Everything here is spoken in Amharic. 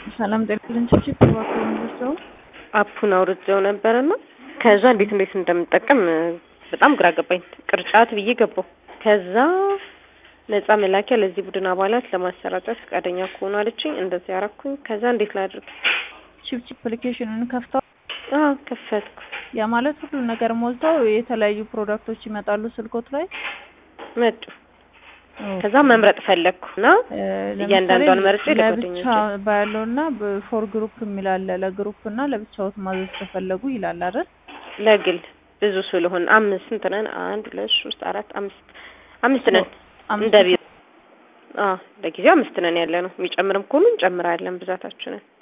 ሰላም ጤናልን ችችት እባክዎን ወስደው አፑን አውርጄው ነበርና ከዛ እንዴት እንዴት እንደምጠቀም በጣም ግራ ገባኝ። ቅርጫት ብዬ ገባው። ከዛ ነጻ መላኪያ ለዚህ ቡድን አባላት ለማሰራጨት ፈቃደኛ ከሆኑ አለችኝ። እንደዚህ ያረኩኝ። ከዛ እንዴት ላድርግ? ቺፕ ቺፕ አፕሊኬሽኑን ከፍተው አዎ ከፈትኩ። ያ ማለት ሁሉ ነገር ሞልተው የተለያዩ ፕሮዳክቶች ይመጣሉ ስልኮት ላይ መጡ። ከዛ መምረጥ ፈለግኩ እና እያንዳንዷን መርጬ ለጓደኞቼ ለብቻ ባያለው እና ፎር ግሩፕ የሚላለ ለግሩፕ እና ለብቻዎት ማዘዝ ከፈለጉ ይላል አይደል? ለግል ብዙ ስለሆን አምስት ስንት ነን? አንድ ሁለት ሶስት አራት አምስት አምስት ነን። እንደ ቢሮ አዎ ለጊዜው አምስት ነን ያለ ነው። የሚጨምርም ከሆኑ እንጨምራለን ብዛታችንን